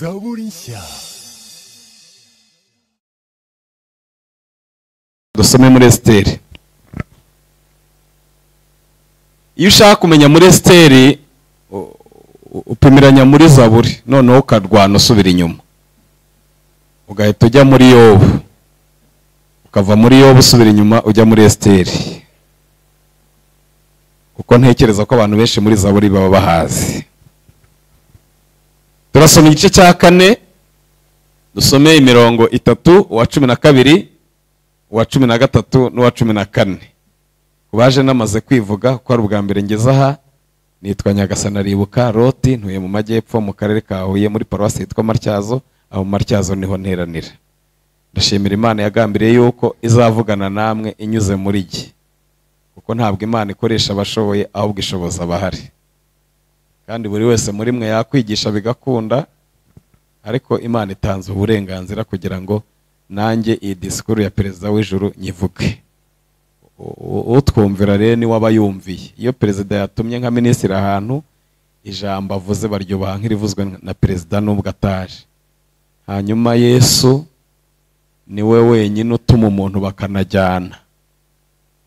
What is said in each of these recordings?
Zaburisha. dusome muri esiteri iyo ushaka kumenya muri esiteri u- u- upimiranya muri zaburi noneho ukarwana usubira inyuma ugahita ujya muri yobu ukava muri yobu usubira inyuma ujya muri esiteri kuko ntekereza ko abantu benshi muri zaburi baba bahazi turasoma igice cya kane dusome imirongo itatu uwa cumi na kabiri uwa cumi na gatatu n'uwa cumi na kane ku baje namaze kwivuga ko ari ubwa mbere ngeze aha nitwa nyagasana ribuka roti ntuye mu majyepfo mu karere ka huye muri paruwasi yitwa matyazo aho mu matyazo niho nteranira ndashimira imana yagambiriye yuko izavugana namwe inyuze muri jye kuko ntabwo imana ikoresha abashoboye ahubwo ishoboza abahari kandi buri wese muri mwe yakwigisha bigakunda ariko imana itanze uburenganzira kugira ngo nanjye iyi disikuru ya perezida w'ijuru nyivuge U- u- utwumvira rero niwe aba yumviye iyo perezida yatumye nka minisitiri ahantu ijambo avuze baryubaha nk'irivuzwe na perezida n'ubwo ataje hanyuma yesu niwe wenyine utuma umuntu bakanajyana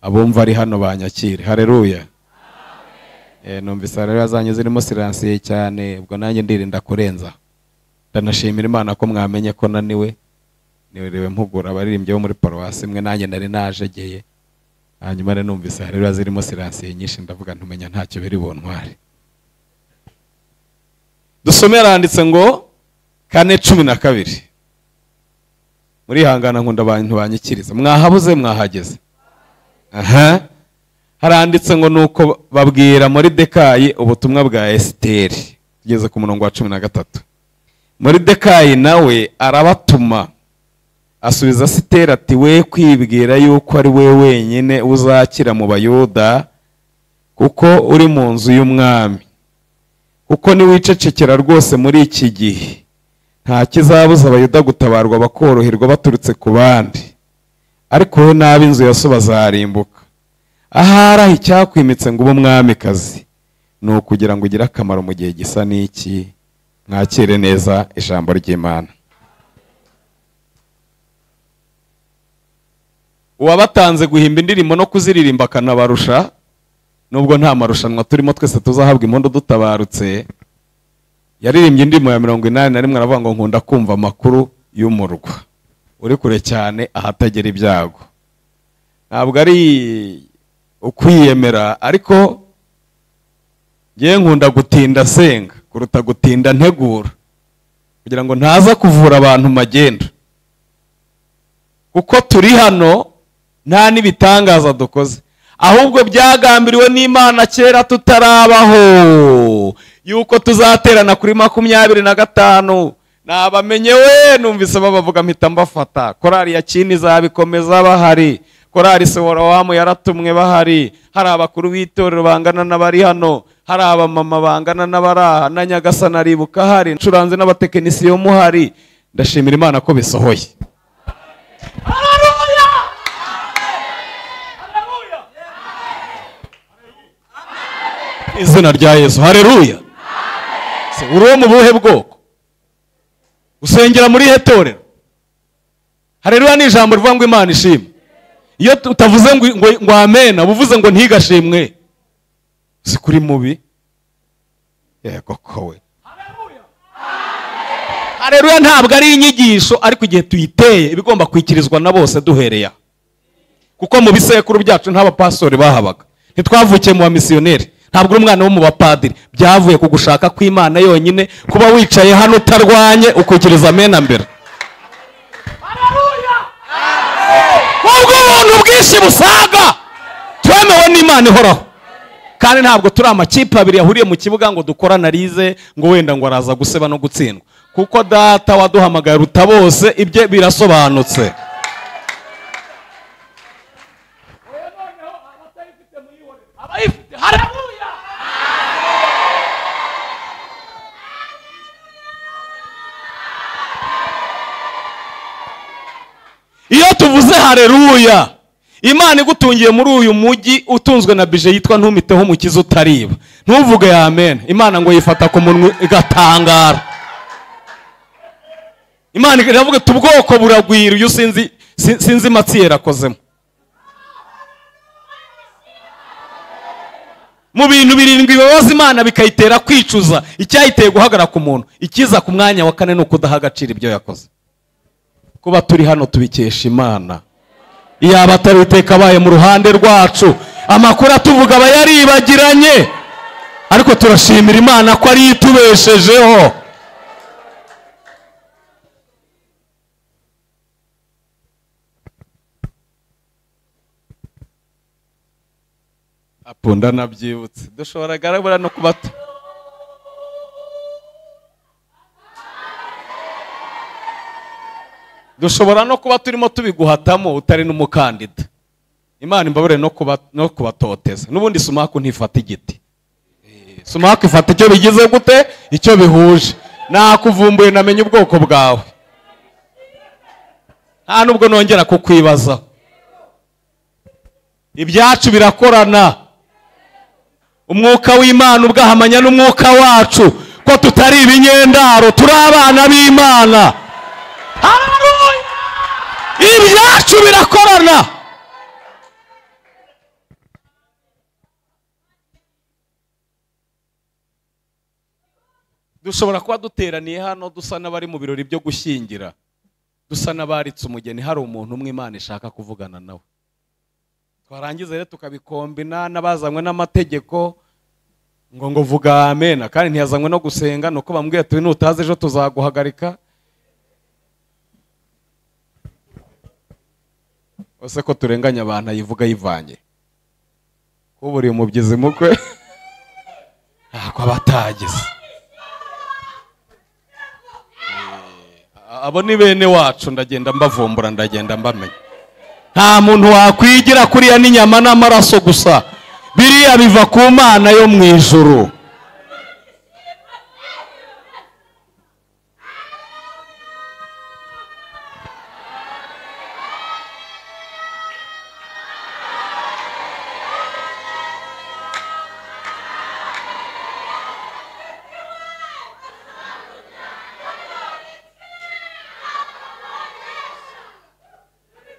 abumva ari hano banyakire hareruya Eh, numvise rero zanyu zirimo siransiye cyane ubwo nanjye ndirinda kurenza ndanashimira imana ko mwamenye ko naniwe niriwe mpugura abaririmbyi bo muri paruwasi imwe nanjye nari najegeye hanyuma rero numvise rero zirimo siransiye nyinshi ndavuga ntumenya ntacyo biri buntware dusomera handitse ngo kane cumi na kabiri murihangana nkunda abantu banyikiriza mwahabuze mwahageze aha haranditse ngo nuko babwira muri dekayi ubutumwa bwa esiteri tugeze ku murongo wa cumi na gatatu muri dekayi nawe arabatuma asubiza sitera ati we kwibwira yuko ari we wenyine uzakira mu bayuda kuko uri mu nzu y'umwami kuko niwicecekera rwose muri iki gihe nta kizabuza abayuda gutabarwa bakoroherwa baturutse ku bandi ariko wowe n'ab'inzu ya so bazarimbuka ahari aho icyakwimitse ngo ube umwamikazi ni ukugira ngo ugire akamaro mu gihe gisa n'iki mwakire neza ijambo ry'imana uwabatanze guhimba indirimbo no kuziririmba akanabarusha nubwo nta marushanwa turimo twese tuzahabwa impundu dutabarutse yaririmbye indirimbo ya mirongo inani na rimwe aravuga ngo nkunda kumva amakuru y'umurwa uri kure cyane ahatagera ibyago ntabwo ari ukwiyemera ariko ngewe nkunda gutinda senga kuruta gutinda ntegura kugira ngo ntaza kuvura abantu magenda kuko turi hano nta n'ibitangaza dukoze ahubwo byagambiriwe n'imana kera tutarabaho yuko tuzaterana kuri makumyabiri na gatanu nabamenye we numvise babavuga mpita mbafata korari ya kini izabikomeza bahari korari sewarawamu yaratumwe bahari hari abakuru b'itorero bangana n'abari hano hari abamama bangana n'abari aha na nyagasana aribuka hari ncuranze n'abatekinisiyo muhari ndashimira imana ko bisohoye izina rya yesu hareruya Se, uri uwo mu buhe bwoko usengera muri he torero hareruya ni ijambo rivuga ngo imana ishimwe iyo tu- utavuze ngo ngo ngo amena uba uvuze ngo ntigashimwe si kuri mubi yego kowe hareruya ntabwo ari inyigisho ariko igihe tuyiteye iba igomba kwikirizwa na bose duhereye aha kuko mu bisekuru byacu nta bapastori bahabaga ntitwavukiye mu bamisiyoneri ntabwo uri umwana wo mu bapadiri byavuye ku gushaka kw'imana yonyine kuba wicaye hano utarwanye ukikiriza amena mbere ubwo ubuntu bwinshi busaga twemewe n'imana ihoraho kandi ntabwo turi amakipe abiri yahuriye mu kibuga ngo dukoranarize ngo wenda ngo araza guseba no gutsindwa kuko data waduhamagaye ruta bose ibye birasobanutse iyo tuvuze hareruya imana igutungiye muri uyu mujyi utunzwe na bije yitwa ntumiteho umukiza utariba ntuvuge amen imana ngo yifata ku munwa igatangara imana iravuga iti ubwoko buragwira iyo sinzi si- sinzi matsiyeri akozemo mu bintu birindwi bibabaza imana bikayitera kwicuza icyayiteye guhagarara ku muntu ikiza ku mwanya wa kane ni ukudaha agaciro ibyo yakoze kuba turi hano tubikesha imana iyaba atari iteka abaye mu ruhande rwacu amakuru atuvuga aba yaribagiranye ariko turashimira imana ko ariyo itubeshejeho apunda nabyibutse dushobora garabura no kuba tu- dushobora no kuba turimo tubiguhatamo utari n'umukandida imana imbabare no kuba no kubatoteza n'ubundi sumaku ntifata igiti Eh, sumaku ifata icyo bigize gute icyo bihuje nakuvumbuye namenye ubwoko bwawe nta nubwo nongera kukwibazaho ibyacu birakorana umwuka w'imana ubwahamanya n'umwuka wacu ko tutari ibinyendaro turi abana b'imana Hallelujah! ibyacu birakorana dushobora kuba duteraniye hano dusa n'abari mu birori byo gushyingira dusa n'abaritse umugeni hari umuntu umwe imana ishaka kuvugana nawe twarangiza rero tukabikombina n'abazanywe n'amategeko ngo ngo vuga amena kandi ntiyazanywe no gusenga ni uko bambwiye tubi nutaza ejo tuzaguhagarika ese ko turenganya abantu ayivuga ayivanye kuburiye umubyizi mukwe ntabwo aba atagize Eh, abo ni bene wacu ndagenda mbavumbura ndagenda mbamenya nta muntu wakwigira kuriya n'inyama n'amaraso gusa biriya biva ku mana yo mu ijuru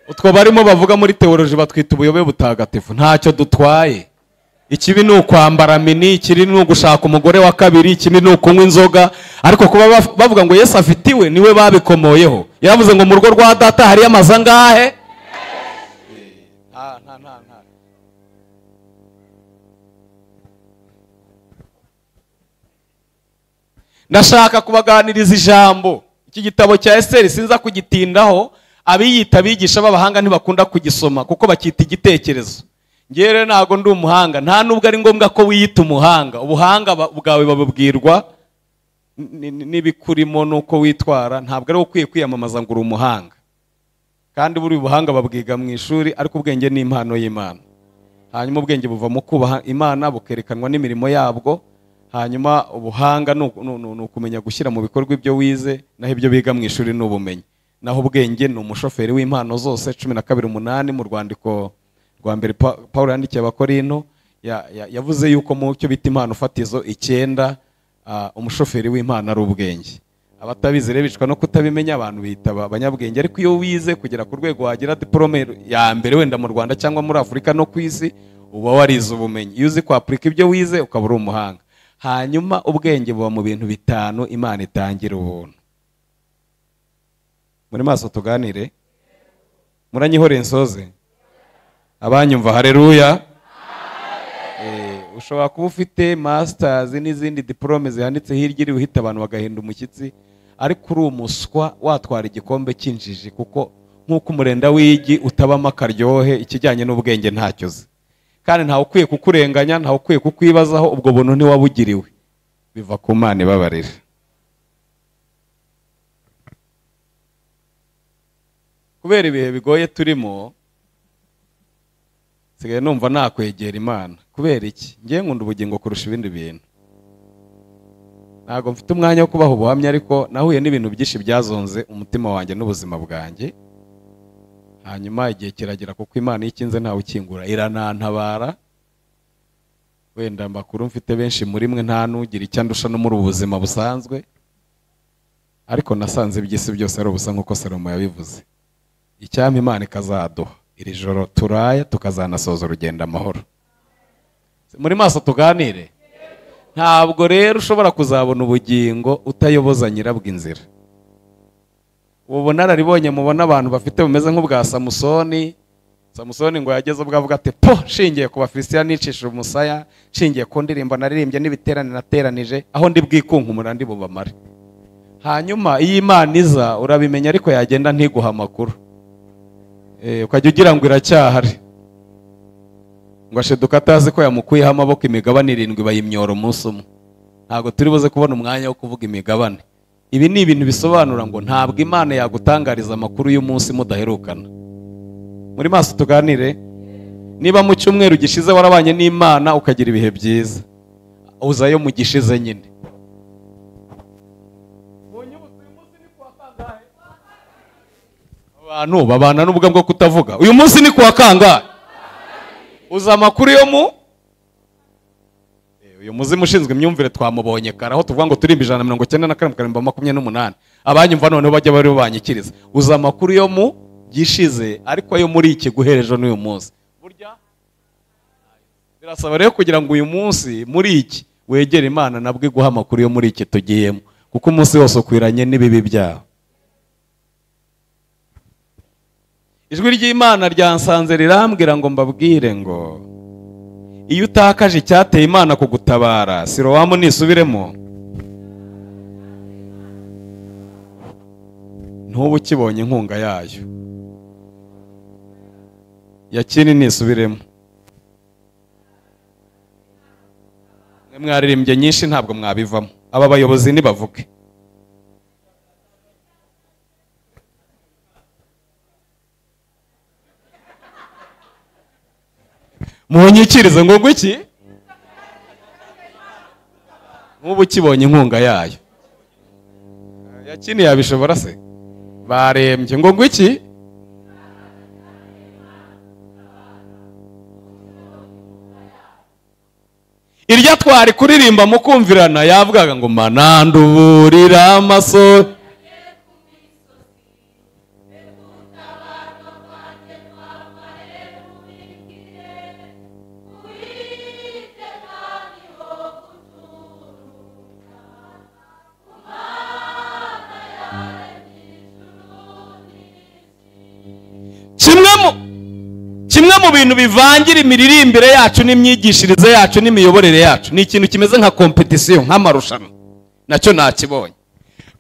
utwo barimo bavuga muri teoloji batwita ubuyobe butagatifu ntacyo dutwaye ikibi ni ukwambara mini ikibi ni ugushaka umugore wa kabiri ikibi ni ukunywa inzoga ariko kuba baf- bavuga ngo yesu afitiwe niwe babikomoyeho yaravuze ngo mu rugo rwa data hariyo amazu angahe Ah, nta- nta- nta. ndashaka kubaganiriza ijambo iki gitabo cya esiteri sinza kugitindaho abiyita abigisha b'abahanga ntibakunda kugisoma kuko bacyita igitekerezo ngewe rero ntabwo ndi umuhanga nta nubwo ari ngombwa ko wiyita umuhanga ubuhanga ba- bwawe babubwirwa n- n- n'ibikurimo n'uko witwara ntabwo ari ukwiye kwiyamamaza ngo uri umuhanga kandi buri ubuhanga babwiga mu ishuri ariko ubwenge ni impano y'imana hanyuma ubwenge buvamo kubaha imana bukerekanwa n'imirimo yabwo hanyuma ubuhanga ni uku- ni uku- ni ukumenya gushyira mu bikorwa ibyo wize naho ibyo biga mu ishuri ni ubumenyi naho ubwenge ni umushoferi w'impano zose cumi na kabiri umunani mu rwandiko rwa mbere Pa- pawulo yandikiye abakorino ya- ya- yavuze yuko mu cyo bita impano fatizo icyenda ah, umushoferi w'impano ari ubwenge abatabizi rero bicwa no kutabimenya abantu bita abanyabwenge ariko iyo wize kugera ku rwego wagira diporome ya mbere wenda mu rwanda cyangwa muri afurika no ku isi uba warize ubumenyi iyo uzi kwapurika ibyo wize ukaba uri umuhanga hanyuma ubwenge buba mu bintu bitanu imana itangira ubuntu muri maso tuganire muranyihore nsoze abanyumva hareruya Eh, ushobora kuba ufite masters n'izindi diporome zihanitse hirya iri uhita abantu bagahinda umushyitsi ariko uri umuswa watwara igikombe cy'injiji kuko nk'uko umurenda w'igi utabamo akaryohe ikijyanye n'ubwenge ntacyo uzi kandi ntawe ukwiye kukurenganya ntawe ukwiye kukwibazaho ubwo buntu ntiwabugiriwe biva ku mana ibabarira kubera ibihe bigoye turimo nsigaye numva nakwegera imana kubera iki ngiye nkunda ubugingo kurusha ibindi bintu ntabwo mfite umwanya wo kubaha ubuhamya ariko nahuye n'ibintu byinshi byazonze umutima wanjye n'ubuzima bwanjye hanyuma igihe kiragera kuko imana iyo ikinze ntawe ukingura iranantabara wenda makuru mfite benshi muri mwe nta n'ugira icyo andusha no muri ubu buzima busanzwe ariko nasanze iby'isi byose ari ubusa nk'uko salomo yabivuze icyampa imana ikazaduha iri joro turaye tukazanasoza urugendo amahoro muri maso tuganire ntabwo rero ushobora kuzabona ubugingo utayoboza nyirabwo inzira ubu bunararibonye mubona abantu bafite bumeze nk'ubwa samusoni samusoni ngo yageze ubwo avuga ati po nshingiye ku bafilisitiya nicishije umusaya nshingiye ku ndirimbo naririmbye n'ibiterane nateranije aho ndi bwikunkumura ndi bubamare hanyuma iyo imana iza urabimenya ariko yagenda ntiguhe amakuru Eh, ukajya ugira ngo iracyahari ngo asheduka atazi ko yamukuyeho amaboko imigabane irindwi bayimyora umunsi umwe ntabwo turi buze kubona umwanya wo kuvuga imigabane ibi ni ibintu bisobanura ngo ntabwo imana yagutangariza amakuru y'umunsi mudaherukana muri maso tuganire niba mu cyumweru gishize warabanye n'imana ukagira ibihe byiza uzayo mu gishize nyine abantu babana n'ubwo bwo kutavuga uyu munsi ni kuwa kangahe uzi amakuru yo mu Eh, uyu muzimu ushinzwe imyumvire twamubonye kare aho tuvuga ngo turimba ijana na mirongo icyenda na karindwi karindwi makumyabiri n'umunani abanyumva noneho bajya bari banyikiriza uzi amakuru yo mu gishize ariko ayo muri iki guhereje n'uyu munsi burya birasaba rero kugira ngo uyu munsi muri iki wegere imana nabwo iguhe amakuru yo muri iki tugiyemo kuko umunsi wose ukwiranye n'ibibi byawe ijwi ry'imana ryansanze rirambwira ngo mbabwire ngo iyo utakaje icyateye imana kugutabara sirowamu nisubiremo ntuba ukibonye inkunga yayo yakini nisubiremo mwe mwaririmbye nyinshi ntabwo mwabivamo aba bayobozi nibavuge munyikirize ngo iki nk'ubu ukibonye inkunga yayo yakini yabishobora se barembye ngo iki irya twari kuririmba mukumvirana yavugaga ngo mananduburira amaso kimwe mu kimwe mu bintu bivangira imiririmbire yacu n'imyigishirize yacu n'imiyoborere yacu ni ikintu kimeze nka kompetisiyo nk'amarushanwa nacyo nakibonye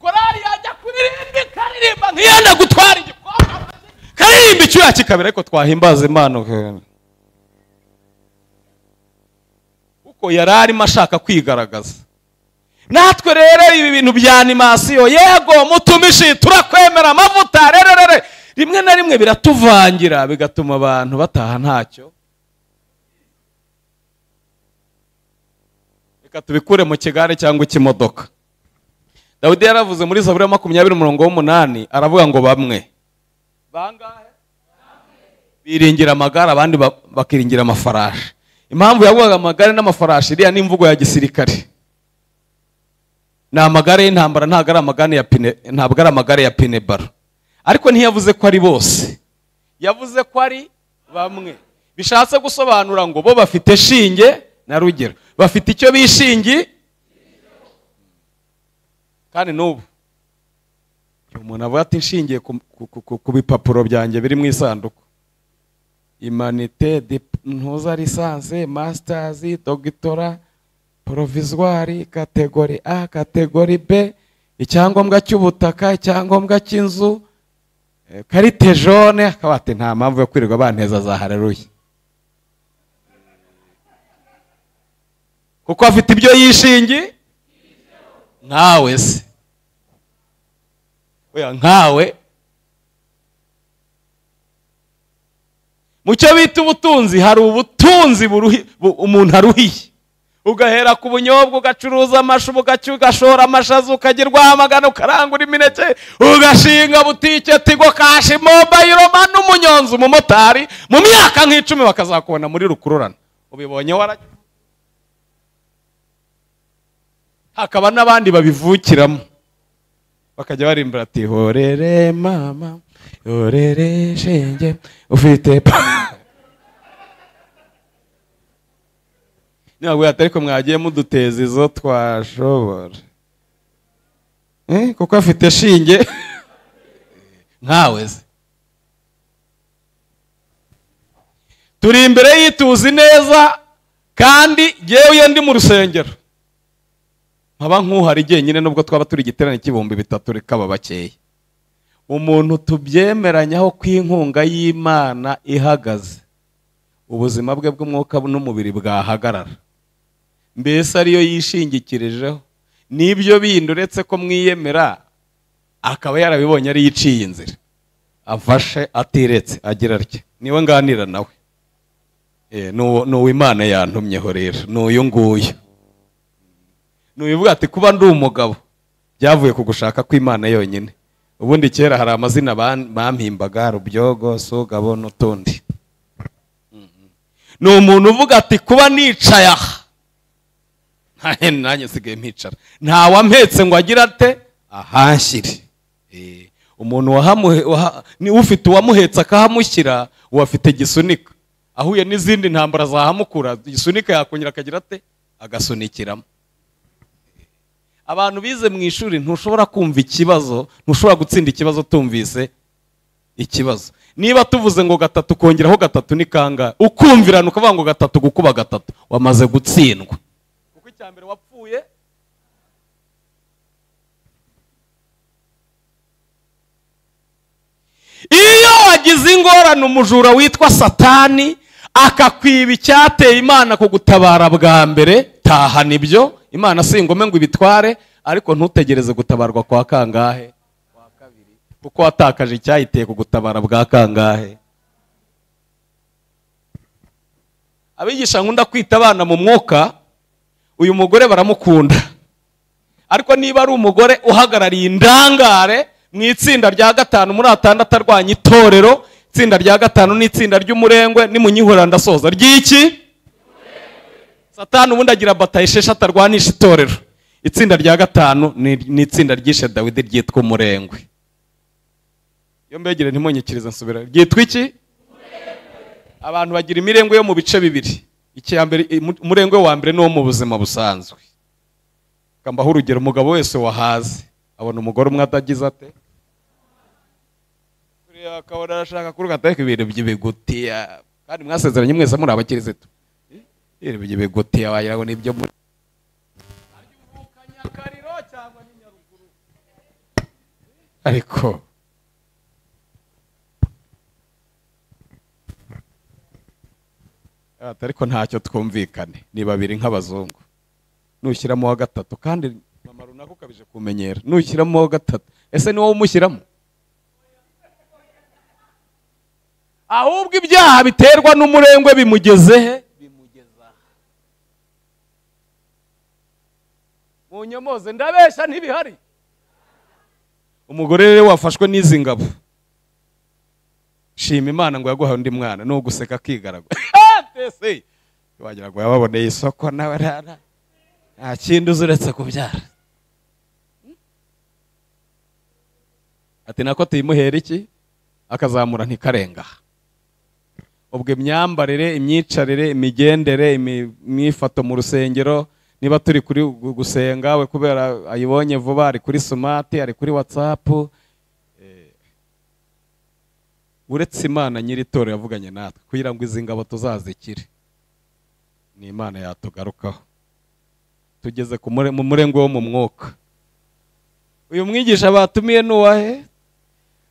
korari yajya kuririmba ikaririmba nk'iyenda gutwara igikombe karirimba icyuya kikabera ariko twahimbaza imana kuko yari arimo ashaka kwigaragaza natwe rero ibi bintu bya animasiyo yego mutumishi turakwemera amavuta rererere rimwe na rimwe biratuvangira bigatuma abantu bataha ntacyo reka tubikure mu kigare cyangwa ikimodoka dawidi yaravuze muri zaburi ya makumyabiri umurongo w'umunani aravuga ngo bamwe bangahe biringira amagare abandi ba- bakiringira amafarashi impamvu yavugaga amagare n'amafarashi iriya ni imvugo ya gisirikare ni amagare y'intambara ntabwo ari amagare ya pine ntabwo ari amagare ya pine baro ariko ntiyavuze ko ari bose yavuze ko ari bamwe bishatse gusobanura ngo bo bafite shinge na rugero bafite icyo bishingiye kandi n'ubu igihe umuntu avuga ati nshingiye ku- ku- ku- ku bipapuro byanjye biri mu isanduku imanite dip- ntuza lisanse masitazi dogitora porovizwari kategori a kategori b icyangombwa cy'ubutaka icyangombwa cy'inzu eh, karite jone akaba ati nta mpamvu yo kwirirwa banteza za hareruye kuko afite ibyo yishingi nkawe se oya nkawe mu cyo bita ubutunzi hari ubutunzi buruhi- bu- umuntu aruhiye ugahera ku bunyobwa ugacuruza amashu ugacyu ugashora amashaza ukagerwaho amagana ukarangura imineke ugashinga butike tigo kashi mobayiro mani umunyonzi umumotari mu myaka nk'icumi bakazakubona muri rukururana ubibonye warajya hakaba n'abandi babivukiramo bakajya barimbura ati horere mama horere shenge ufite pa ntabwo atari ko mwagiye muduteza izo twashobora Eh, kuko afite shinge nkawe se turi imbere y'ituzi neza kandi yewe ndi mu rusengero nkaba nk'uhari jyenyine nubwo twaba turi igiterane cy'ibihumbi bitatu rikaba bakeya umuntu tubyemeranyaho ko inkunga y'imana ihagaze ubuzima bwe bw'umwuka n'umubiri bwahagarara mbese ariyo yishingikirijeho n'ibyo bindi uretse ko mwiyemera akaba yarabibonye ariyo iciye inzira afashe atiretse agira atya niwe nganira nawe Eh, nuwo- nuwo imana yantumyeho rero n'uyu nguyu nubivuga ati kuba ndi umugabo byavuye ku gushaka kw'imana yonyine ubundi kera hari amazina ban- bampimbaga rubyogo sugabo n'utundi Mhm. ni umuntu uvuga ati kuba nicaye aha nta nanjye nsigaye mpicara ntawampetse ngo agira ate ahanshyire Eh, umuntu wahamuhe- waha- ni ufite uwamuhetse akahamushyira uwo afite gisunika ahuye n'izindi ntambara zahamukura gisunika yakongera akagira ate agasunikiramo abantu bize mu ishuri ntushobora kumva ikibazo ntushobora gutsinda ikibazo tumvise ikibazo niba tuvuze ngo gatatu kongeraho gatatu ni kangahe ukumvirana ukavuga ngo gatatu gukuba gatatu wamaze gutsindwa kuko icya mbere wapfuye iyo wagize ingorane umujura witwa satani akakwiba icyateye imana kugutabara bwa mbere tahana ibyo imana si ingome ngo ibitware ariko ntutegereze gutabarwa kwa kangahe kuko watakaje icyayiteye kugutabara bwa kangahe abigisha nkunda kwita abana mu mwuka uyu mugore baramukunda ariko niba ari umugore uhagarariye indangare mu itsinda rya gatanu muri atandatu arwanya itorero itsinda rya gatanu ni itsinda ry'umurengwe ni mu nyihura ndasoza ry'iki satani ubundi agira bataye esheshatu arwanisha itorero itsinda rya gatanu ni ni itsinda ryishe dawidi ryitwa umurengwe iyo mbegere ntimunyikirize nsubira ryitwa iki abantu bagira imirengwe yo mu bice bibiri icya mbere umurengwe wa mbere ni uwo mu buzima busanzwe kambaho urugero umugabo wese wahaze abona umugore umwe atagize ate kuriya akabona arashaka kuruka ariko ibintu by'ibigutiya kandi mwasezeranye mwese muri abakirisitu Eh, ibintu by'ibigutiya wagira ngo ni ibyo muri ariko ariko ntacyo twumvikane ni babiri nk'abazungu nushyiramo uwa gatatu kandi mama runaka ukabije kumenyera nushyiramo uwa gatatu ese ni wowe umushyiramo ahubwo ibyaha biterwa n'umurengwe bimugeze he bimugeza aha mu nyomoze ndabeshya ntibihari umugore rero wafashwe n'izi ngabo shima imana ngo yaguhaye undi mwana ni uguseka akigaragura mbese wagira ngo yababoneye isoko nawe rara nta kindi uzi uretse kubyara ati nako tuyimuhera iki akazamura ntikarenga ubwo imyambarire imyicarire imigendere imi- imyifato mu rusengero niba turi kuri gu- gusenga we kubera ayibonye vuba ari kuri sumati ari kuri watsapu uretse imana nyiri itorero yavuganye natwe kugira ngo izi ngabo tuzazikire ni imana yatugarukaho tugeze ku mure- mu murenge wo mu mwuka uyu mwigisha batumiye ni uwahe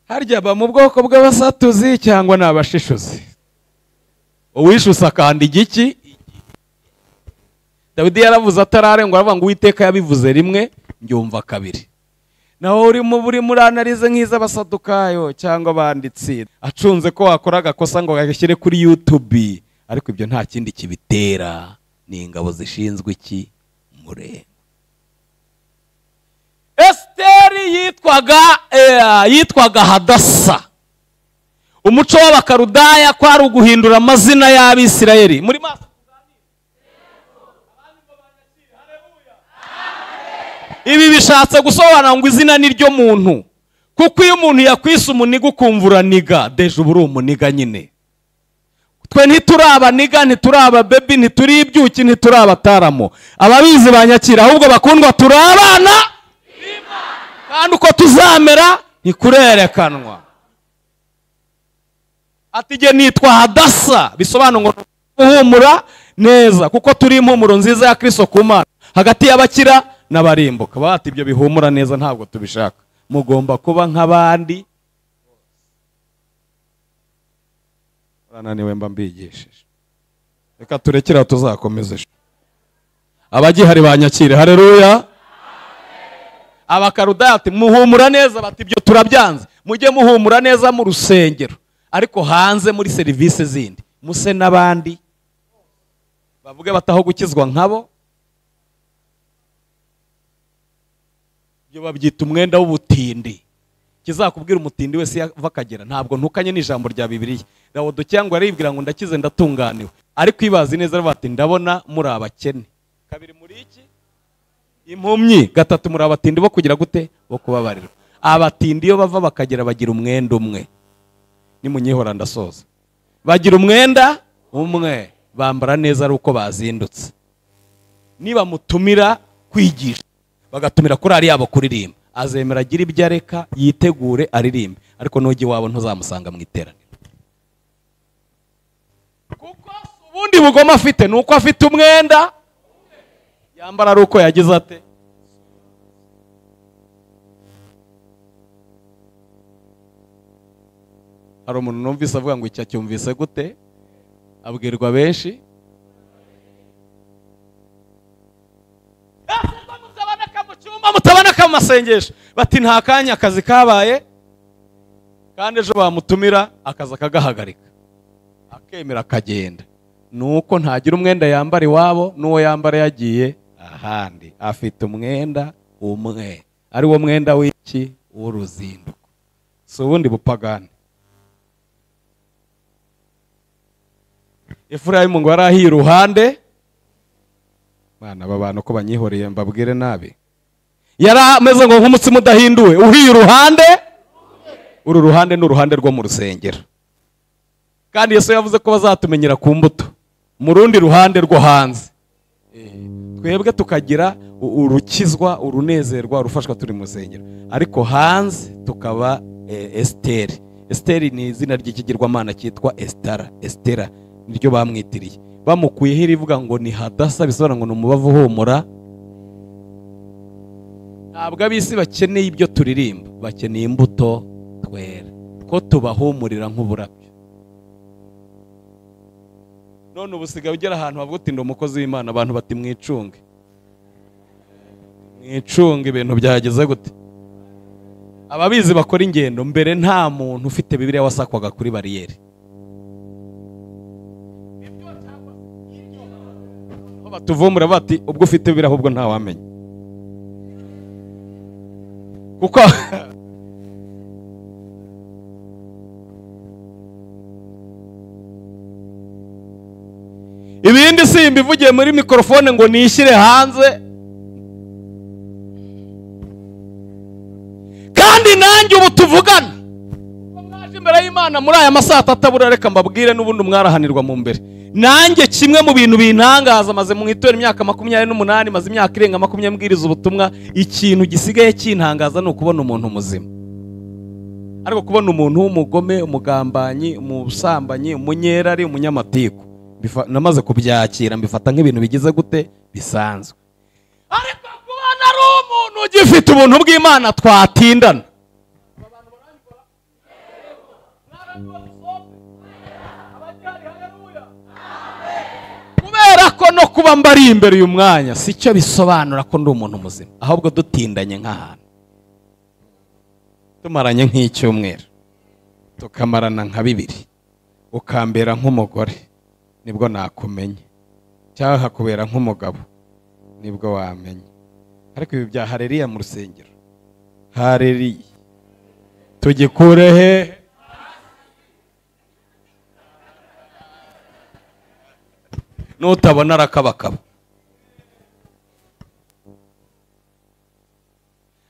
harya aba mu bwoko bw'abasatuzi cyangwa ni abashishuzi uwishuse akanda igiki dawidi yaravuze atararenga aravuga ngo uwiteka yabivuze rimwe mbyumva kabiri naho urimo urimo uranarize nk'iz'abasadukayo cyangwa abanditsi acunze ko wakora agakosa ngo agashyire kuri yutubi ariko ibyo nta kindi kibitera ni ingabo zishinzwe iki murenge esiteri yitwaga eh, yitwaga hadasa umuco w'abakarudaya kwari uguhindura amazina y'abisirayeli muri maso ibi bishatse gusobanura ngo izina ni ryo muntu kuko iyo umuntu yakwise umuniga ukumva uraniga deje uba uri umuniga nyine twe ntituri abaniga ntituri ababebi ntituri ibyuki ntituri abataramo ababizi banyakira ahubwo bakundwa turi abana kandi uko tuzamera ntikurerekanwa ati igihe nitwa hadasa bisobanura ngo guhumura neza kuko turi impumuro nziza ya kirisito ku mana hagati y'abakira n'abarimbuka bati ibyo bihumura neza ntabwo tubishaka mugomba kuba nk'abandi urananiwe mba mbigishije reka turekere aho tuzakomeze abagihari banyakire hareruya abakarudaya ati muhumura neza bati ibyo turabyanze mujye muhumura neza mu rusengero ariko hanze muri serivisi zindi muse n'abandi bavuge bataho gukizwa nkabo ibyo babyita umwenda w'ubutindi kizakubwira umutindi wese yava akagera ntabwo ntukanye n'ijambo rya bibiriya rawudu cyangwa yaribwira ngo ndakize ndatunganiwe ariko ibazi neza bati ndabona muri abakene kabiri muri iki impumyi gatatu muri abatindi bo kugira gute bo kubabarirwa abatindi iyo bava bakagera bagira umwenda umwe nimunyihora ndasoza bagira umwenda umwe bambara neza ari uko bazindutse nibamutumira kwigisha bagatumira korari yabo kuririmba azemera agira ibyo areka yitegure aririmbe ariko nujya iwabo ntuzamusanga mu iteraniro kuko ubundi bugoma afite ni uko afite umwenda yambara ari uko yagize ate hari umuntu numvise avuga ngo icyo acyumvise gute abwirwa benshi mutabona ko amasengesho bati nta kanya akazi kabaye kandi ejo bamutumira akazi akagahagarika akemera akagenda ni uko ntagira umwenda yambara iwabo n'uwo yambara yagiye ahandi afite umwenda umwe ari wo mwenda w'iki w'uruzinduko si ubundi bupagani efurayimu ngo yari iruhande aba bantu ko banyihoreye mbabwire nabi yari ameze ngo nk'umutsima udahinduwe uhiye uruhande uru ruhande ni uruhande rwo mu rusengero kandi yesu yavuze ko bazatumenyera ku mbuto mu rundi ruhande rwo hanze twebwe tukagira urukizwa urunezerwa urufashwa turi mu rusengero ariko hanze tukaba esiteri esiteri ni izina ry'ikigirwamana cyitwa esitara esitera niryo bamwitiriye bamukuyeho irivuga ngo ni hadasa bisobanura ngo ni umubavu uhumura ntabwo ab'isi bakeneye ibyo turirimba bakeneye imbuto twera ko tubahumurira nk'uburabyo none ubusigaye ugera ahantu havuga uti ndi umukozi w'imana abantu bati mwicunge mwicunge ibintu byageze gute ababizi bakora ingendo mbere nta muntu ufite bibiriya wasakwaga kuri bariyeri batuvumbura bati ubwo ufite bibiriya ahubwo ntawamenya kuko ibindi simba ivugiye muri mikorofone ngo nishyire hanze kandi nanjye ubu tuvugana mwaje imbere y'imana muri aya masaha atatabura reka mbabwire n'ubundi mwarahanirwa mu mbere nanjye kimwe mu bintu bintangaza maze mu itora imyaka makumyabiri n'umunani maze imyaka irenga makumyabiri mbwiriza ubutumwa ikintu gisigaye kintangaza ni ukubona umuntu muzima ariko kubona umuntu w'umugome umugambanyi umusambanyi umunyerari umunyamatiku namaze kubyakira mbifata nk'ibintu bigize gute bisanzwe ariko kubona ari umuntu ugifite ubuntu bw'imana twatindana kubera ko no kuba mbari imbere uyu mwanya si cyo bisobanura ko ndi umuntu muzima ahubwo dutindanye nk'ahantu tumaranye nk'icyumweru tukamarana nka bibiri ukambera nk'umugore nibwo nakumenye cyangwa hakubera nk'umugabo nibwo wamenye ariko ibi bya hareriya mu rusengero hareriya tugikurehe nutabona arakabakaba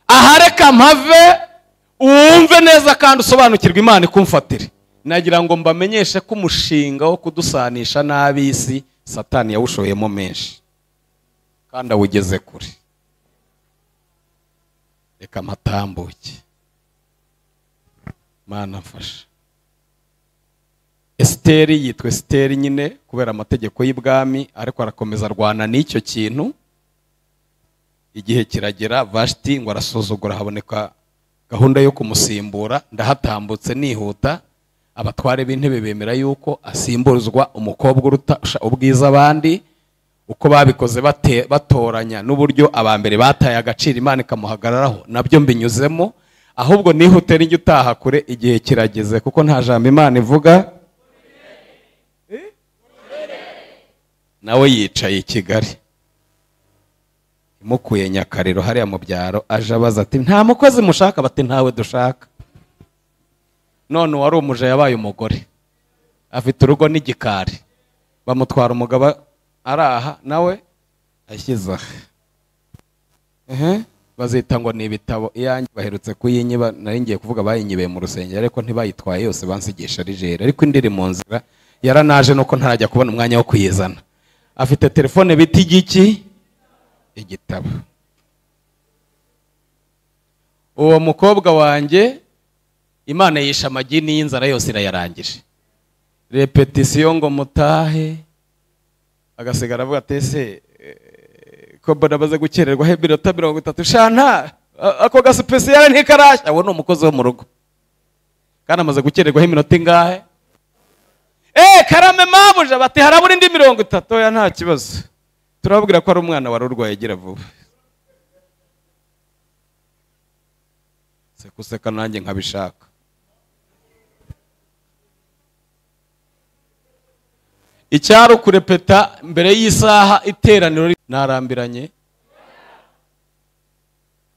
aha reka mpave wumve neza kandi usobanukirwe imana ikumfatire nagira ngo mbamenyeshe ko umushinga wo kudusanisha n'ab'isi satani yawushoyemo menshi kandi awugeze kure reka mpatambuke mana mfasha esiteri yitwa esiteri nyine kubera amategeko y'ibwami ariko arakomeza arwana n'icyo kintu igihe kiragera vashiti ngo arasuzugura haboneka gahunda yo kumusimbura ndahatambutse nihuta abatware b'intebe bemera yuko asimburzwa umukobwa uruta usha- ubwiza abandi uko babikoze bate- batoranya n'uburyo aba mbere bataye agaciro imana ikamuhagararaho nabyo mbinyuzemo ahubwo nihute n'ijya utaha kure igihe kirageze kuko nta jambo imana ivuga Eh? nawe yicaye i kigali imukuye nyakariro hariya mu byaro aje abaza ati nta mukozi mushaka bati ntawe dushaka none uwari umuja yabaye umugore afite urugo n'igikari bamutwara umugabo araha nawe ashyize aha Ehe, bazita ngo ni ibitabo iyanjye baherutse kuyinyiba nari ngiye kuvuga bayinyibeye mu rusengero ariko ntibayitwaye yose bansigisha rigere ariko indi iri mu nzira yaranaje nuko ntarajya kubona umwanya wo kuyizana afite telefone bita igiki igitabo uwo mukobwa wanjye imana yisha amagi n'iy'inzara yose irayarangije repetisiyo ngo mutahe agasigara avuga ati ese eh, ko mbona amaze gukererwa he minota mirongo itatu shanta a- ako gasipesiyare ntikarashya uwo ni umukozi wo mu rugo kandi amaze gukererwaho iminota ingahe eee karame mabuja bati harabura indi mirongo itatu ya nta kibazo turababwira ko ari umwana wari urwaye agira vuba se kuseka nanjye nkabishaka icyari ukurepeta mbere y'isaha iteraniro ri- narambiranye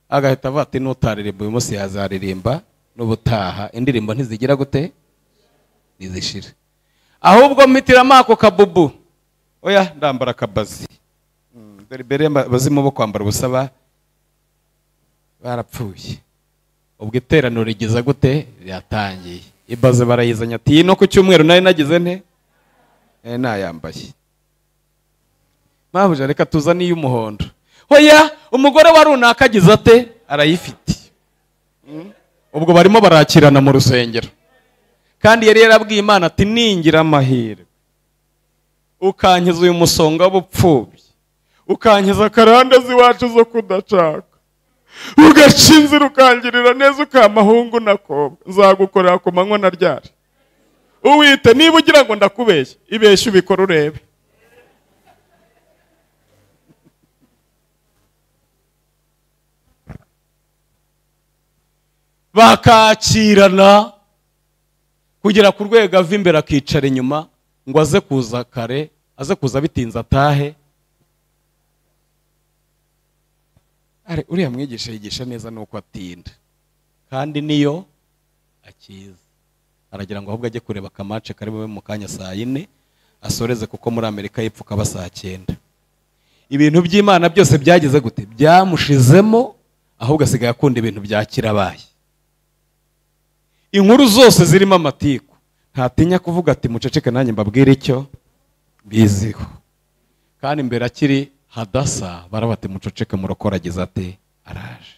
agahita avuga ati n'utaririmba uyu munsi yazaririmba n'ubutaha indirimbo ntizigira gute ntizishira ahubwo mpitiramo ako kabubu oya ndambara akabazi Mm, dore mbere abazimu bo kwambara ubusaba barapfuye ubwo iteraniro rigeza gute ryatangiye ibaze barayizanye ati iyi no ku cyumweru nari nagize nte Eh, nayambaye mpamvu reka tuzane iy'umuhondo oya umugore wa runaka agize ate arayifite Mm. ubwo barimo barakirana mu rusengero kandi yari yarabwiye imana ati ningira amahirwe ukankiza uyu musonga w'ubupfubyi ukankiza karandazi wacu zo kudacaka ugaca inzira ukangirira neza ukamahungu nakobwa nzagukorera ku manywa na ryari uwite niba ugira ngo ndakubeshye ibeshye ubikora urebe bakakirana kugera ku rwego ava imbere akicara inyuma ngo aze kuza kare aze kuza bitinze atahe Ari, uriya mwigisha yigisha neza nuko atinda kandi niyo akiza aragira ngo ahubwo ajye kureba akamace kari bube mu kanya saa yine asoreze kuko muri amerika y'epfo kaba saa cyenda ibintu by'imana byose byageze gute byamushizemo ahubwo asigaye akunda ibintu bya kirabaye inkuru zose zirimo amatiku ntatinya kuvuga ati muceceke nanjye mbabwire icyo biziho kandi imbere akiri hadasa baraba ati muceceke murokoragize ate araje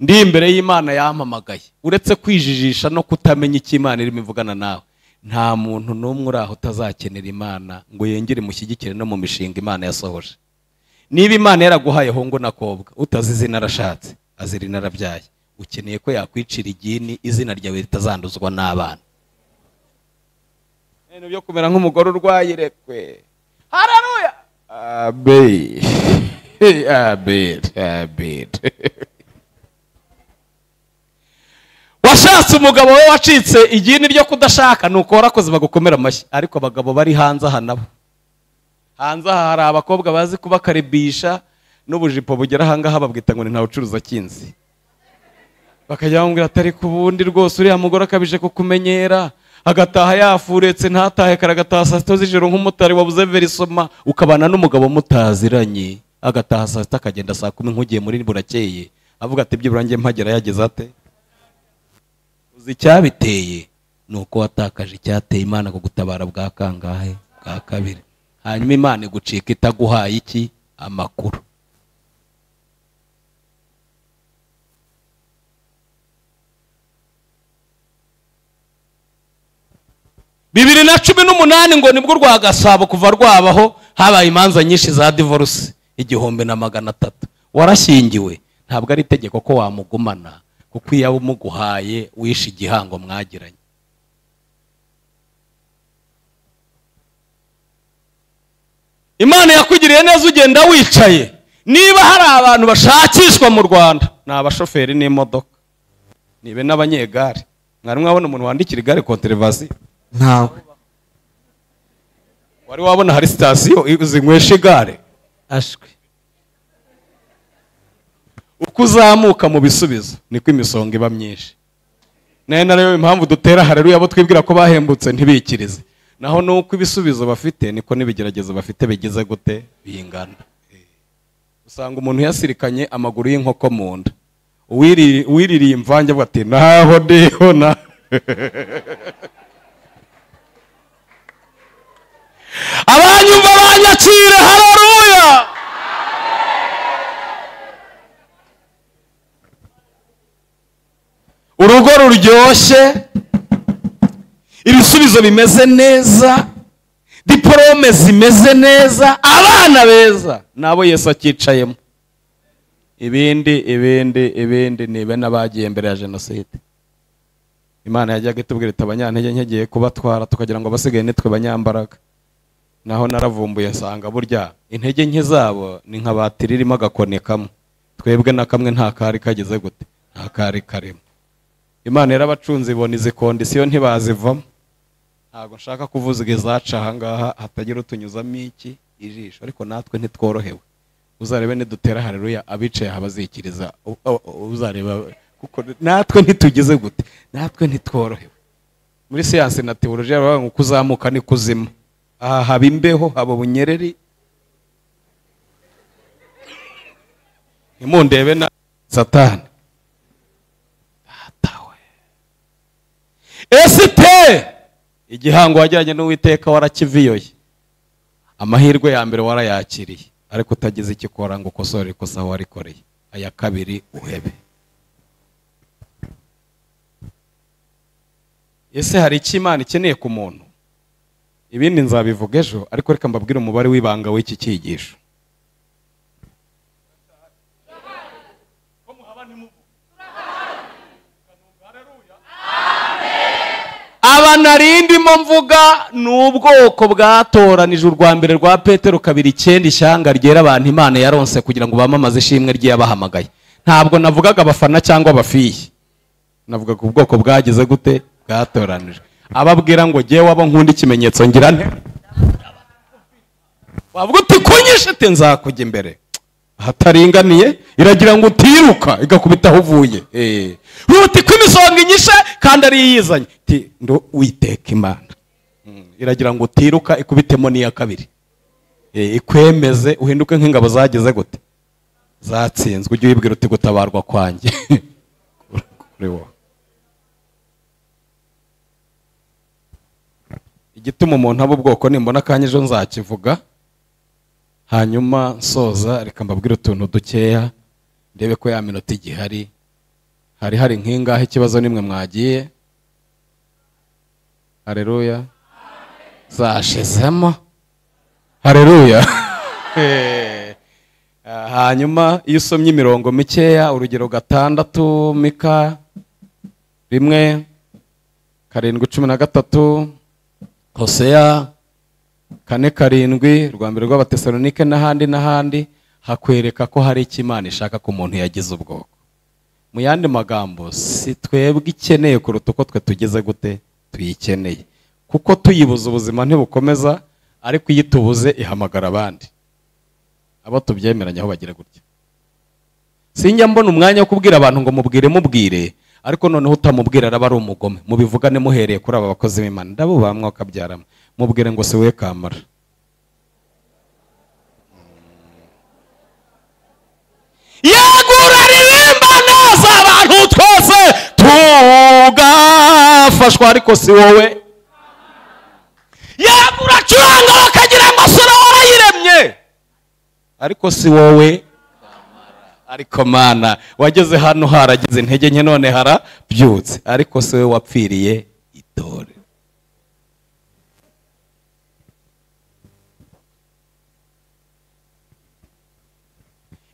ndi imbere y'imana yampamagaye uretse kwijijisha no kutamenya icyo imana irimo ivugana nawe nta muntu n'umwe uri aho utazakenera imana ngo yongere imushyigikire no mu mishinga imana yasohoje niba imana yaraguhaye hungu n'akobwa utazi izina arashatse azi irina arabyaye ukeneye ko yakwicira igini izina ryawe ritazanduzwa n'abana ibintu byo kumera nk'umugore urwaye irekwe hararuya abeli abeli abeli washatse umugabo we wacitse igini ryo kudashaka ni uko warakoze bagukomera amashyi ariko abagabo bari hanze aha nabo hanze aha hari abakobwa bazi kubakaribisha n'ubujipo bugera ahangaha babwita ngo ni ntawe ucuruza kinzi bakajya bamubwira atari ku bundi rwose uriya mugore akabije kukumenyera agataha yafuretse ntatahe kare agataha saa sita z'ijoro nk'umutari wabuze verisoma ukabana n'umugabo mutaziranye agataha saa sita akagenda saa kumi nk'ugiye muri burakeye avuga ati byibura njye mpagera yageze ate uzi icyabiteye ni uko watakaje icyateye imana ku gutabara bwa kangahe bwa kabiri hanyuma imana igucika itaguhaye iki amakuru bibiri na cumi n'umunani ngo nibwo rwa gasabo kuva rwabaho habaye imanza nyinshi za divorce igihumbi na magana atatu warashyingiwe ntabwo ari itegeko ko wamugumana kuko iyo aba umuguhaye wishe igihango mwagiranye imana yakugiriye neza ugenda wicaye niba hari abantu bashakishwa mu rwanda ni abashoferi n'imodoka nibe n'abanyegare mwari mwabona umuntu wandikira igare konterevasiyo ntawe wari wabona hari sitasiyo zinywesha igare ashwi uko uzamuka mu bisubizo niko imisonga iba myinshi nayo nariyo impamvu dutera hareruya abo twibwira ko bahembutse ntibikirize naho nuko ibisubizo bafite niko n'ibigeragezo bafite bigize gute bingana usanga umuntu yasirikanye amaguru y'inkoko mu nda Uwiri- uwiririye imvange avuga ati naho ndiho na abanyumva banyakire hararuya urugo ruryoshye ibisubizo bimeze neza diporome zimeze neza abana beza nabo yesu akicayemo ibindi ibindi ibindi nibe n'abagiye mbere ya jenoside imana yajyaga itubwira iti abanyantege nke ngiye kubatwara tukagira ngo abasigaye nitwe banyambaraga naho naravumbuye asanga burya intege nke zabo ni nka batiri irimo agakoni kamwe twebwe na kamwe nta kari kageze gute nta kari karimo imana yarabacunze ibona izi kondisiyo ntibazivamo ntabwo nshaka kuvuza izaca ahangaha hatagira utunyuzamo iki ijisho ariko natwe ntitworohewe uzarebe nidutera hareruya abicaye aha bazikiriza u- u- uzareba kuko natwe ntitugeze gute natwe ntitworohewe muri siyansi na tewolojiya baravuga ngo kuzamuka ni kuzima aha haba imbeho haba ubunyereri ntimundebe na satani datawe esite igihango wajyanye n'uwiteka warakiviyoye amahirwe ya mbere warayakiriye ariko utagize icyo ukora ngo ukosore ikosa warikoreye aya kabiri uhebe ese hari icyo imana ikeneye ku muntu ibindi nzabivuga ejo ariko reka mbabwire umubare w'ibanga w'iki cyigisho aba narindimo mvuga ni ubwoko bwatoranije urwa mbere rwa petero kabiri icyenda ishyanga ryera abantu imana yaronse kugira ngo bamamaze ishimwe ry'iyabahamagaye ntabwo navugaga abafana cyangwa abafiyi navuga ku bwoko bwagize gute bwatoranije ababwira ngo jyewe abo nkunda ikimenyetso ngira nte wavuga uti kunyishe ati nzakujya imbere ahataringaniye iragira ngo utiruka igakubita aho uvuye Eh. uti ko imisonga inyishe kandi ari iyizanye iti ndo witeka imana Mm. iragira ngo utiruka ikubitemo n'iya kabiri Eh, ikwemeze uhinduke nk'ingabo zagize gute zatsinzwe ujye wibwira uti gutabarwa kwanjye kuri wowe igituma umuntu aba ubwoko nimbona akanya ejo nzakivuga hanyuma nsoza reka mbabwire utuntu dukeya ndebe ko ya minota igihari hari hari nk'ingahe ikibazo nimwe mwagiye hareruya zashizemo hareruya Eh, hanyuma iyo usomye imirongo mikeya urugero gatandatu mika rimwe karindwi cumi na gatatu hoseya kane karindwi rwa mbere rw'abatesalonike n'ahandi n'ahandi hakwereka ko hari icyo imana ishaka ko umuntu yagize ubwoko mu yandi magambo si twebwe ikeneye kuruta uko twe tugeze gute tuyikeneye kuko tuyibuze ubuzima ntibukomeza ariko iyo itubuze ihamagara abandi abo tubyemeranya aho bagira gutya sinjya mbona umwanya wo kubwira abantu ngo mubwire mubwire ariko noneho utamubwira araba ari umugome mubivugane muhereye kuri aba bakozi b'imana ndabubaha mwakabyaramo mubwire ngo si we kamara yegura ririmbana z'abantu twese tugafashwa ariko si wowe yegura acuranga bakagira ngo sura warayiremye ariko si wowe ariko mana wageze hano haragize intege nke none harabyutse ariko si we wapfiriye itore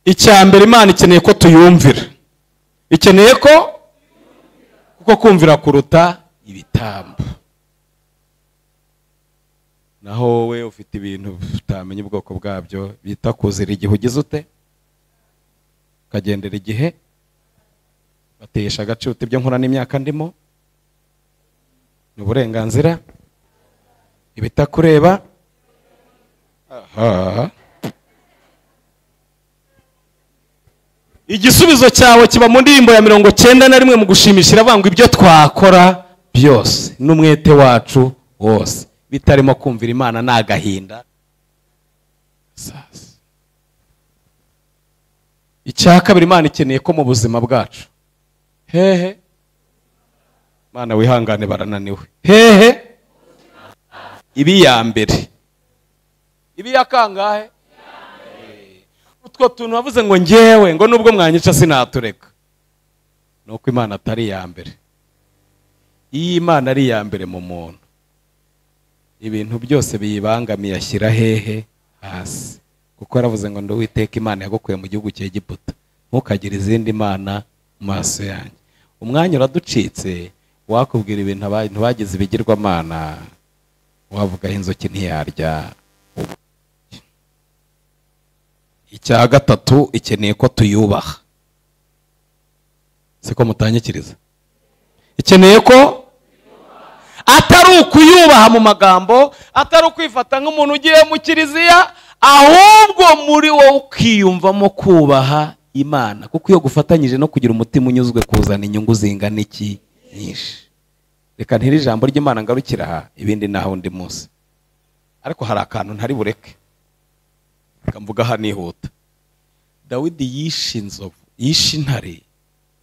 icya mbere imana ikeneye ko tuyumvira ikeneye ko kuko kumvira kuruta ibitambo naho wowe ufite ibintu utamenya ubwoko bwabyo bita kuzira igihe ugize ute ukagendera igihe batesha agaciro uta ibyo nkora n'imyaka ndimo ni uburenganzira ibitakureba aha igisubizo cyawe kiba mu ndirimbo ya mirongo cyenda na rimwe mu gushimisha iravangwa ibyo twakora byose n'umwete wacu wose bitarimo kumvira imana ni agahinda sasa icya kabiri imana ikeneye ko mu buzima bwacu hehe imana wihangane barananiwe hehe ibi ya mbere ibi ya kangahe utwo tuntu wavuze ngo ngewe ngo nubwo mwanyica sinatureka ni uko imana atari iya mbere iyo imana ari iya mbere mu muntu ibintu byose biyibangamiye ashyira hehe hasi kuko yaravuze ngo nduwiteka imana yagukuye mu gihugu cya giputa ntukagire izindi mana mu maso yanjye umwanya uraducitse wakubwira ibintu abantu bagize ibigirwamana wavuga aho inzoki ntiyarya icya gatatu ikeneye ko tuyubaha siko mutanyikiriza ikeneye ko atari ukuyubaha mu magambo atari ukwifata nk'umuntu ugiye mu kiliziya ahubwo muri wowe ukiyumvamo kubaha imana kuko iyo gufatanyije no kugira umutima unyuzwe kuzana inyungu zingana iki nyinshi reka ntiri ijambo ry'imana ngarukira aha ibindi naho undi munsi ariko hari akantu ntari bureke reka mvuga aha nihuta dawidi yishe inzovu yishe intare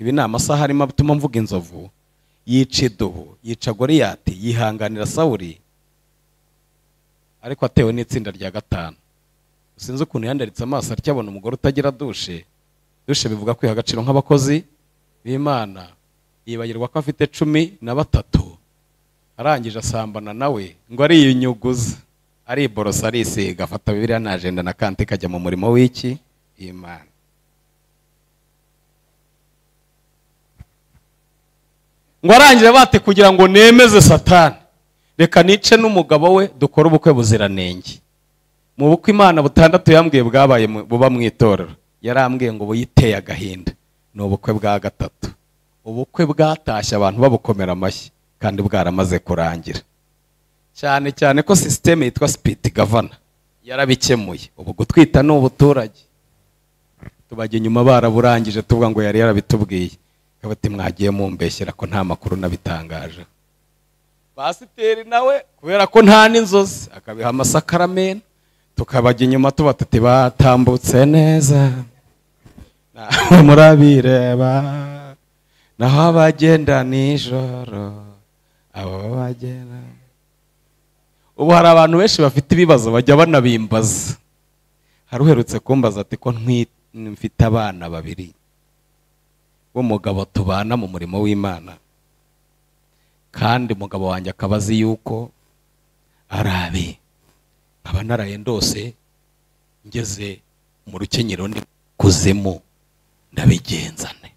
ibi ni amasaha arimo atuma mvuga inzovu yica idubu yica goriyati yihanganira sawuri ariko atewe n'itsinda rya gatanu sinzi ukuntu yandaritse amaso aryabona umugore utagira dushe dushe bivuga kwiha agaciro nk'abakozi b'imana yibagirwa ko afite cumi na batatu arangije asambana nawe ngo ariyunyuguza ariborosa arisiga afata bibiriya na ajenda na kante ikajya mu murimo w'iki imana ngo arangire bate kugira ngo nemeze satani reka nice n'umugabo we dukore ubukwe buziranenge mu bukwe imana butandatu yambwiye bwabaye mu- buba mu itorero yarambwiye ngo buyiteye agahinda ni ubukwe bwa gatatu ubukwe bwatashye abantu babukomera amashyi kandi bwaramaze kurangira cyane cyane ko sisiteme yitwa sipiti gavana yarabikemuye ubu gutwita ni ubuturage tubajya inyuma baraburangije tuvuga ngo yari yarabitubwiye ikaba ati mwagiye mumbeshyera ko nta makuru nabitangaje pasiteri nawe kubera ko nta n'inzozi akabiha amasakaramentu tukabajya inyuma tuba tuti batambutse neza nawe murabireba naho abagenda nijoro abo bagenda ubu hari abantu benshi bafite ibibazo bajya banabimbaza hari uherutse kumbaza ati ko ntwi- mfite abana babiri b'umugabo tubana mu murimo w'imana kandi umugabo wanjye akaba azi yuko arabe nkaba naraye ndose ngeze mu rukenyero ndi kuzimu ndabigenzane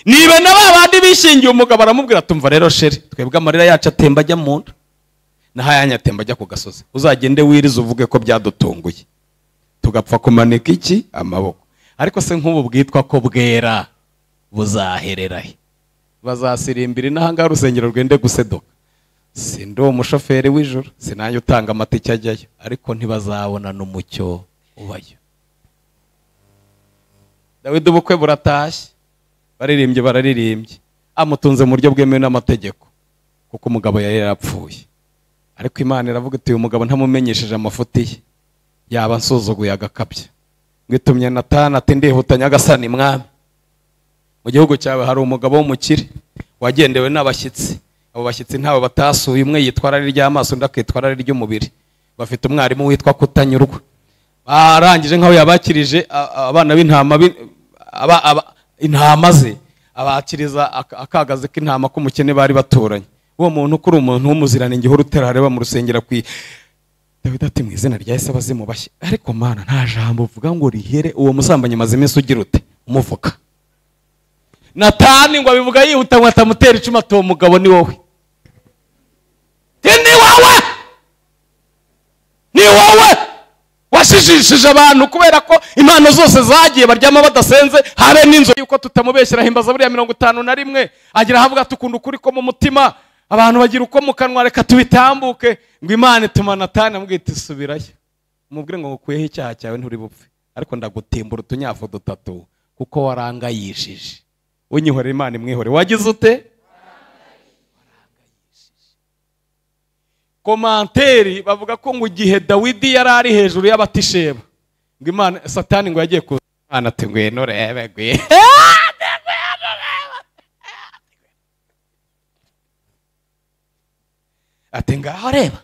niba na ba bandi bishingiye umugabo aramubwira tumva rero sheri twebwe amarira yacu atemba ajya mu nda n'ahayanyu atemba ajya ku gasozi uzagende wirize uvuge ko byadutunguye tugapfa kumanika iki amaboko ariko se nk'ubu bwitwa ko bwera buzaherera he bazasirimbira inahanga urusengero rwende guseduka si ndi uwo mushoferi w'ijoro si nanjye utanga amatike ajyayo ariko ntibazabona n'umucyo ubayo dawidi ubukwe buratashye baririmbye bararirimbye amutunze mu buryo bwemewe n'amategeko kuko umugabo yari yarapfuye ariko imana iravuga iti uyu mugabo ntamumenyesheje amafuti ye yaba ansuzuguye agakabya ngo itumye natana ati ndihuta nyagasani mwami mu gihugu cyawe hari umugabo w'umukire wagendewe n'abashyitsi abo bashyitsi ntawe batasuye umwe yitwara ari iry'amaso undi akitwara ari iry'umubiri bafite umwarimu witwa kutanyurwa arangije nk'aho yabakirije a- a- abana b'intama b'i- aba- aba- intama ze abakiriza ak- akagazi k'intama k'umukene bari baturanye uwo muntu kuri umuntu w'umuziranenge uhora utera hareba mu rusengero akwiye dawidi ati mu izina rya yesu abazimu bashya ariko mana nta jambo uvuga ngo rihere uwo musambanyi maze iminsi ugira ute umuvuga natani ngo abivuga yihuta ngo atamutera icumu ati uwo mugabo ni wowe ni wowe ni wowe washijishije abantu kubera ko impano zose zagiye baryama badasenze habe n'inzu yuko tutamubeshyira himbaza buriya mirongo itanu na rimwe agira ahavuga tukunda ukuri ko mu mutima abantu bagira uko mu kanwa reka tubitambuke ngo imana ituma natani amubwira iti subirayo umubwire ngo ngukuyeho icyaha cyawe nturi bupfe ariko ndagutimbura utunyafu dutatu kuko warangayishije unyihorera imana imwihore wagize ute komanteri bavuga ko ngo igihe dawidi yari ari hejuru y'abatisheba ngo imana satani ngo yagiye kuza imana ati ngwino urebe ngwino ati ngaho reba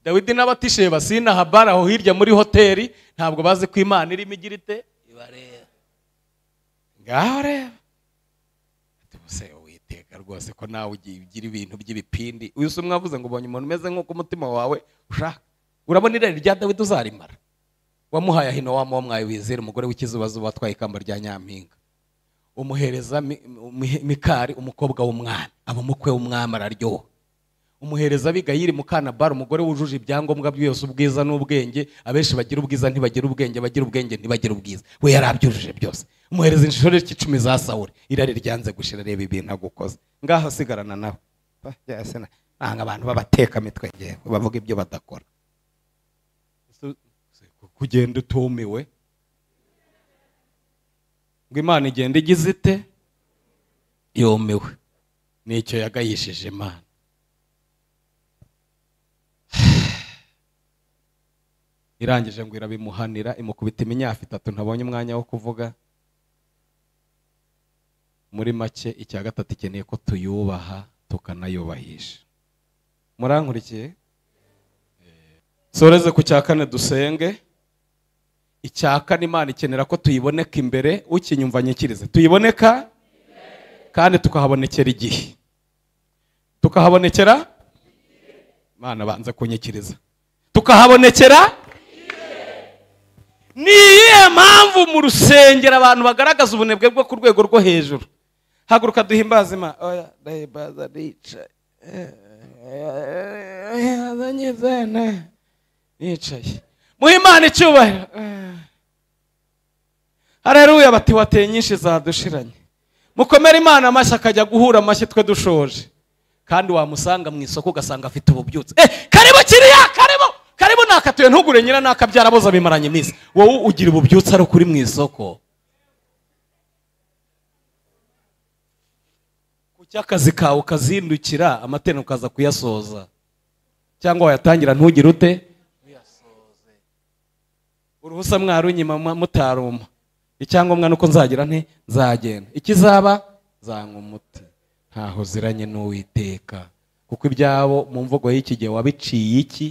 dawidi n'abatisheba sina habara aho hirya muri hoteli ntabwo bazi ko imana irimo igira ite ibareba ngaho reba tubuse uwiteka rwose ko nawe ugiye ugira ibintu by'ibipindi uyu si mwavuze ngo ubonye umuntu umeze nk'uko umutima wawe ushaka urabona irari rya dawidi uzarimara wamuhaye ahino wa mwamwaye wizera umugore w'ikizubazuba watwaye ikamba rya nyampinga umuhereza Mi- Mi- mikari umukobwa w'umwana aba umukwe w'umwami araryoha umuhereza abigayiri mukana bara umugore wujuje ibyangombwa byose ubwiza n'ubwenge abenshi bagira ubwiza ntibagira ubwenge bagira ubwenge ntibagira ubwiza we yari abyujuje byose umuhereza inshuro icumi za sawuri irari ryanze gushira reba ibintu agukoze ngaho asigarana nawe Pa, yes, na- nanga abantu b'abatekamitwe ngewe bavuga ibyo badakora Su- su- kugenda utumiwe ngo imana igenda igize ite yumiwe nicyo yagayishije imana irangije ngo irabimuhanira imukubita iminyafu itatu ntabonye umwanya wo kuvuga muri make icya gatatu ikeneye ko tuyubaha tukanayubahisha murankurikiye Eh, soreze ku cya kane dusenge icya kane imana ikenera ko tuyiboneka imbere ukinyumva nyikirize tuyiboneka kandi tukahabonekera igihe tukahabonekera imana banze kunyikiriza tukahabonekera ni iyihe mpamvu mu rusengero abantu bagaragaza ubunebwe bwo ku rwego rwo hejuru haguruka duhimbaze imana oya ndahimbaza nicaye Oya, nyizane. nicaye muhe imana icyubahiro hareruya bati wateye nyinshi zadushiranye mukomere imana amashyi akajya guhura amashyi twe dushoje kandi wamusanga mu isoko ugasanga afite ububyutse eh karibu kiriya karibu karibu nakatuye ntugure nyina nakabyara boza bimaranye iminsi wowe ugira ububyutse ari ukuri mu isoko ku cy'akazi kawe ukazindukira amaterano ukaza kuyasoza cyangwa wayatangira ntugire ute uruhusa mwarunyima mwa- mutaruma icyangombwa ni uko nzagira nti nzagenda ikizaba zanywa umuti ntaho ziranye n'uwiteka kuko ibyabo mu mvugo y'iki gihe wabiciye iki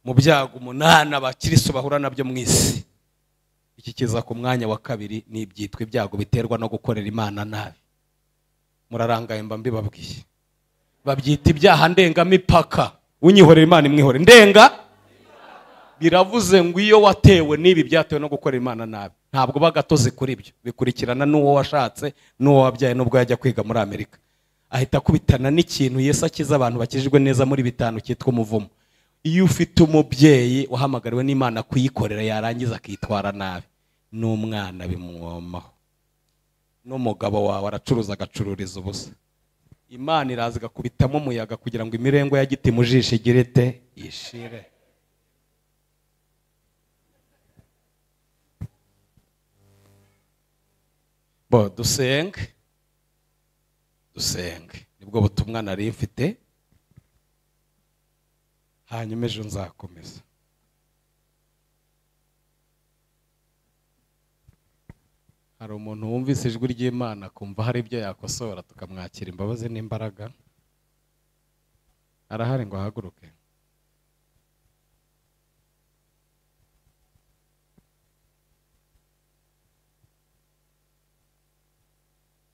mu byago umunani abakiristo bahura nabyo mu isi iki kiza ku mwanya wa kabiri ni ibyitwa ibyago biterwa no gukorera imana nabi murarangaye mba mbibabwiye babyita ibyaha ndengamipaka unyihorera imana imwihore ndenga biravuze ngo iyo watewe n'ibi byatewe no gukora imana nabi ntabwo bagatoze kuri ibyo bikurikirana n'uwo washatse n'uwo wabyaye n'ubwo yajya kwiga muri amerika ahita akubitana n'ikintu yesu akiza abantu bakijijwe neza muri bitanu cyitwa umuvumo iyo ufite umubyeyi wahamagariwe n'imana kuyikorera yarangiza akitwara nabi n'umwana bimwomaho n'umugabo wawe aracuruza agacururiza ubusa imana iraza igakubitamo umuyaga kugira ngo imirengo ya giti mu jisho igire ite ishire bo dusenge dusenge nibwo butumwa nari mfite hanyuma ejo nzakomeza hari umuntu wumvise ijwi ry'imana kumva hari ibyo yakosora tukamwakira imbabazi n'imbaraga arahari ngo ahaguruke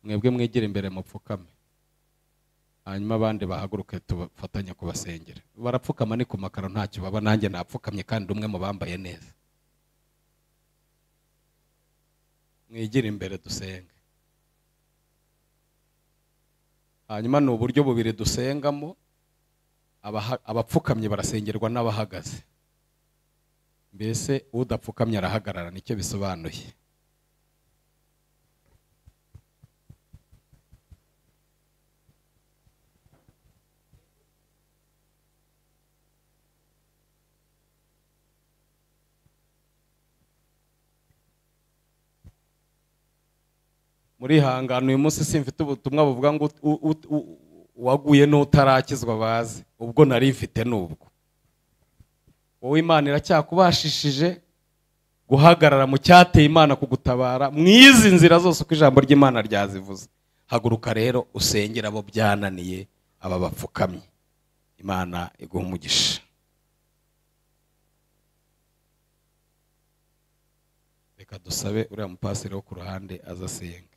mwebwe mwegere imbere mupfukame hanyuma abandi bahaguruke tubafatanye kubasengera barapfukama ni ku makaro ntacyo baba nanjye napfukamye kandi umwe mu bambaye neza mwegere imbere dusenge hanyuma ni uburyo bubiri dusengamo abaha- abapfukamye barasengerwa n'abahagaze mbese udapfukamye arahagarara nicyo bisobanuye murihangana uyu munsi simfite ubutumwa buvuga ngo ut- u- ut- u- uwaguye n'utarakizwa baze ubwo nari mfite n'ubwo wowe imana iracyakubashishije guhagarara mu cyateye imana kugutabara mu izi nzira zose uko ijambo ry'imana ryazivuze haguruka rero usengere abo byananiye aba bapfukamye imana iguha umugisha reka dusabe uriya mupasiri wo ku ruhande aza asenge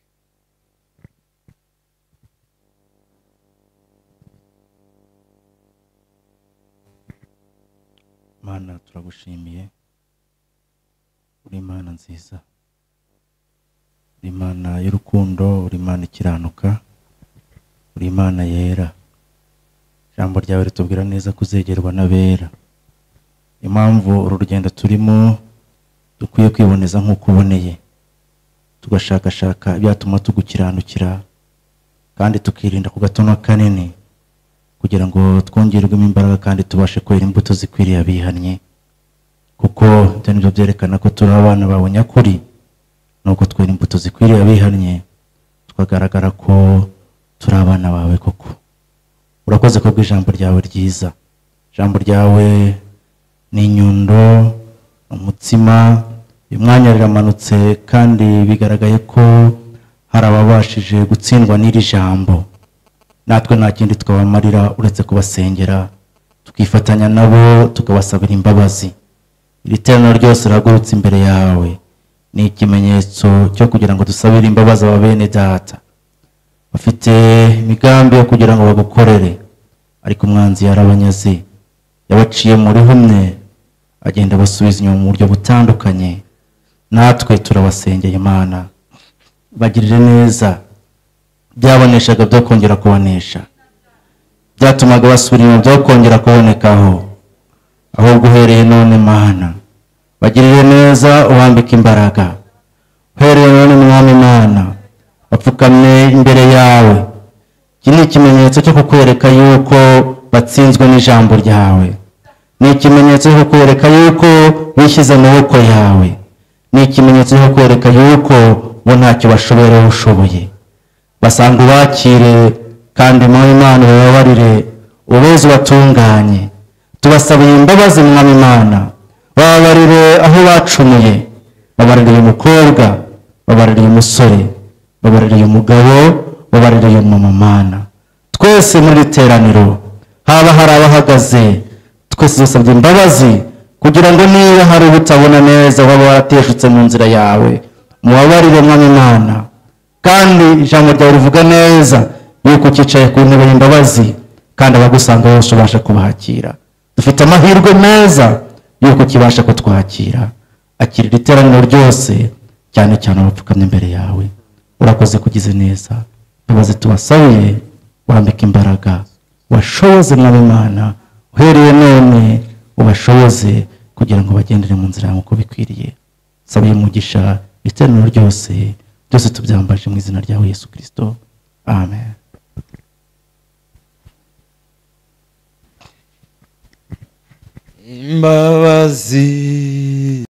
mana turagushimiye uri imana nziza uri imana y'urukundo uri imana ikiranuka uri imana yera ijambo ryawe ritubwira neza ko uzegerwa n'abera impamvu uru rugendo turimo dukwiye kwiboneza nk'uko uboneye tugashakashaka ibyatuma tugukiranukira kandi tukirinda ku gatono kanini kugira ngo twongerwemo imbaraga kandi tubashe kwera imbuto zikwiriye abihannye kuko ibyo nibyo byerekana ko turi abana bawe nyakuri ni uko twera imbuto zikwiriye abihannye tukagaragara ko turi abana bawe koko urakoze ko bw'ijambo ryawe ryiza ijambo ryawe ni inyundo ni umutsima uyu mwanya riramanutse kandi bigaragaye ko hari ababashije gutsindwa n'iri jambo natwe nta kindi twabamarira uretse kubasengera tukifatanya nabo tukabasabira imbabazi iri teraniro ryose rihagurutse imbere yawe ni ikimenyetso cyo kugira ngo dusabire imbabazi aba bene data bafite imigambi yo kugira ngo bagukorere ariko umwanzi yarabanyaze yabaciye muri humwe agenda abasubiza inyuma mu buryo butandukanye natwe turabasengera imana bagirire neza byaboneshaga byo kongera kubonesha byatumaga basubira inyuma byo kongera kubonekaho ahubwo uhereye none mana bagirire neza uhambike imbaraga uhereye none mwami mana bapfukamye imbere yawe iki ni ikimenyetso cyo kukwereka yuko batsinzwe n'ijambo ryawe ni ikimenyetso cyo kukwereka yuko wishyize amaboko yawe ni ikimenyetso cyo kukwereka yuko bo ntacyo bashoboyeho ushoboye basanga ubakire kandi mu imana ubabarire ubeze ubatunganye tubasabiye imbabazi mwami imana bababarire aho bacumuye babarire uyu mukobwa babarire uyu musore babarire uyu mugabo babarire uyu mumamana twese muri iri teraniro haba hari abahagaze twese dusabye imbabazi kugira ngo niba hari ubutabona neza waba warateshutse mu nzira yawe mubabarire mwami imana kandi ijambo ryawe rivuga neza yuko ukicaye ku ntebe y'imbabazi kandi abagusanga bose ubasha kubakira dufite amahirwe meza yuko ukibasha kutwakira akirira iteraniro ryose cyane cyane abapfukamye imbere yawe urakoze kugize neza imbabazi tubasabiye wambika imbaraga washoboze mwami imana uhereye none ubashoboze kugira ngo bagendere mu nzira yawe uko bikwiriye sabiye umugisha iteraniro ryose byose tubyambaje mu izina ryawe yesu kirisito amen imbabazi